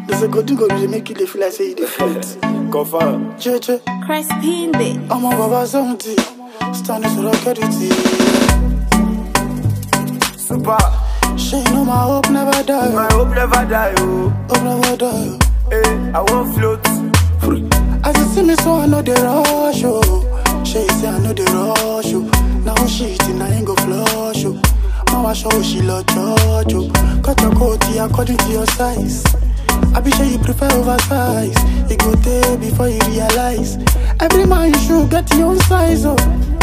There's a good go they make you dey feel like say you dey float. Confirm. JJ, Crispy Day. I'm a baba seventy. Standing to rock it. Super. She know my hope never die. My hope never die, oh. Hope never die. Hey, I won't float. As you see me, so I know the rush, oh. She say I know the rush, oh. Now she eating, I ain't go flush, oh. Mama show she love church, oh. Cut your coat here according to your size. I be sure you prefer oversize. You go there before you realize. Every man should get your own size, oh.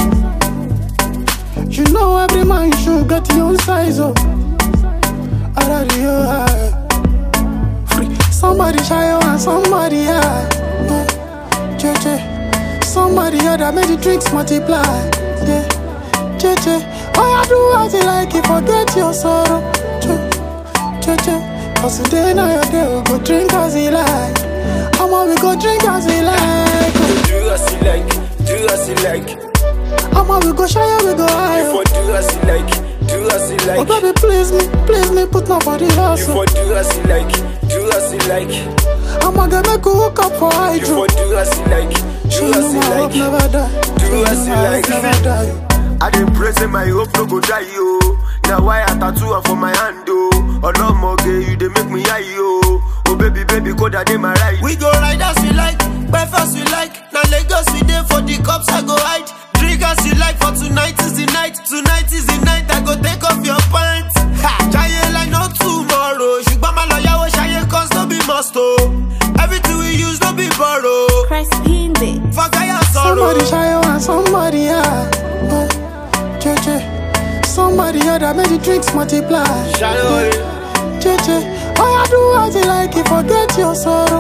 You know every man should get your own size, oh. I rather you high. Free. Somebody shy and somebody high. Yeah. JJ. Somebody other made the drinks multiply. Yeah. JJ. All you do as you like it, forget your sorrow. JJ. Cause today now your day, we go drink as you like. I'ma we go drink as we like. Do as you like, do as you like. I'ma we go shy, we go You high. for do as you like, do as you Oh like. baby, please me, please me, put my body You hustle. for do as you like, do as you like. I'ma get make you hook up for You hydro. for do as you like, She do know as you my hope like. never die. Do She as know you my like. hope never die. I dey pray say my hope no go die yo. Now why I tattoo am for my hand oh. Olomoge you dey make me high yo. Oh baby baby koda dey my right. We go ride as we like, breakfast we like. Now Lagos we dey for the cups I go hide. Drink as you like for tonight is the night. Tonight is the night I go take off your pants. Ha! Jaye like no tomorrow. Ṣùgbọ́n máa lọ yáwó ṣayé cause no be must o. Everything we use no be borrow. Crispy Day. Fagaya sorrow. Somebody shy and somebody high. Yeah. JJ. Somebody other made the drinks multiply. Ṣayé JJ. All you do as you like it, forget your sorrow.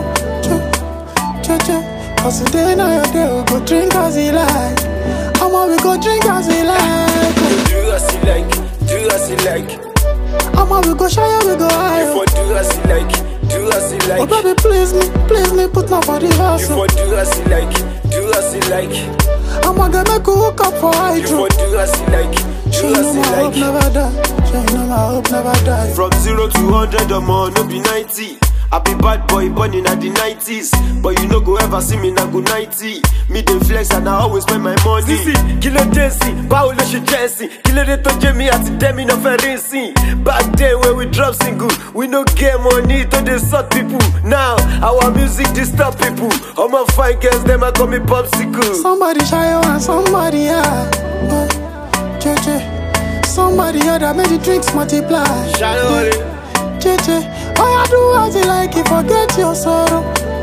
JJ. Cause today now your day, we go drink as you like. I'ma we go drink as we like. Do as you like, do as you like. I'ma we go shy, we go You high. for do as you like, do as you Oh like. baby, please me, please me, put my body You hustle. for do as you like, do as you like. I'ma get make you hook up for You hydro. for do as you like, She do know as my you hope like. never die. She know my hope never die. From zero to hundred or more, no be ninety. I be bad boy born in the nineties, but you no go ever see me na go ninety. Me dey flex and I always spend my money. Sisi, kí ló dé sí? Báwo ló ṣe jẹ́ sí? Kí ló dé tó jẹ́ mi àti Demi náà fẹ́ rí sí? Back then when we drop single, we no get money to dey sort people. Now our music disturb people. All my fine girls dem a call me popsicle. Somebody shy and somebody high. Yeah. JJ. Somebody other made the drinks multiply. Ṣayé JJ. All you do as you like it, forget your sorrow.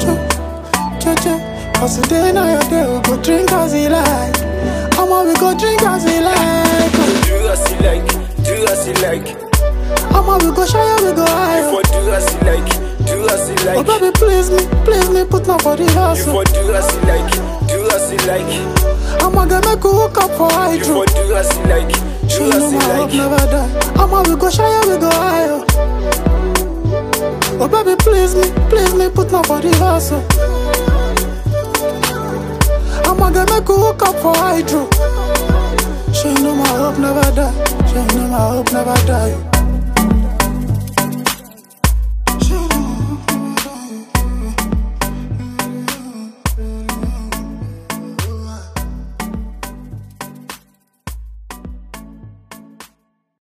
JJ. Cause today now your day, we go drink as you like. I'ma we go drink as we like. Do as you like, do as you like. I'ma we go shy, we go You high. for do as you like, do as you Oh like. baby, please me, please me, put my body You hustle. for do as you like, do as you like. I'ma get make you hook up for You hydro. for do as you like, She do know as you my hope like. never die. I'ma we go shy, we go high. Oh baby, please me, please me, put my body hustle. I'ma get make you hook up for hydro. She know my hope never die. She know my hope never die.